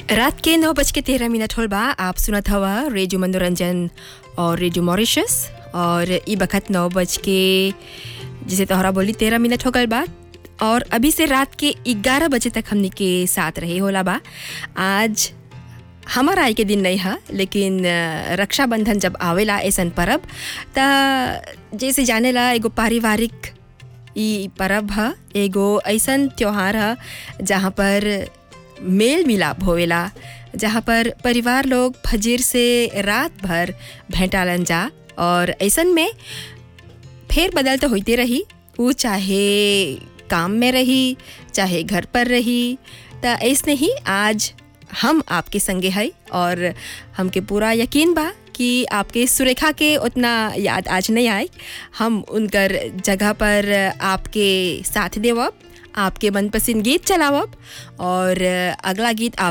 रात के नौ बज के तेरह मिनट होल बा आप सुनत हवा रेडियो मनोरंजन और रेडियो मॉरिशस और ई बखत नौ बज के जिसे तोहरा बोली तेरह मिनट हो गल बा और अभी से रात के ग्यारह बजे तक हमनी के साथ रहे होला बा आज हमार आय के दिन नहीं है लेकिन अ, रक्षाबंधन जब आवेला ऐसन परब त जैसे जानेला एगो पारिवारिक ई परब ह एगो ऐसन त्योहार ह जहाँ पर मेल मिलाप होवेला जहाँ पर परिवार लोग फजीर से रात भर भेंटालन जा और ऐसन में फेर बदल तो होते रही वो चाहे काम में रही चाहे घर पर रही त ऐसने ही आज हम आपके संगे है और हमके पूरा यकीन बा कि आपके सुरेखा के उतना याद आज नहीं आए हम उनकर जगह पर आपके साथ देवब आपके मनपसंद गीत चलावब और अगला गीत आप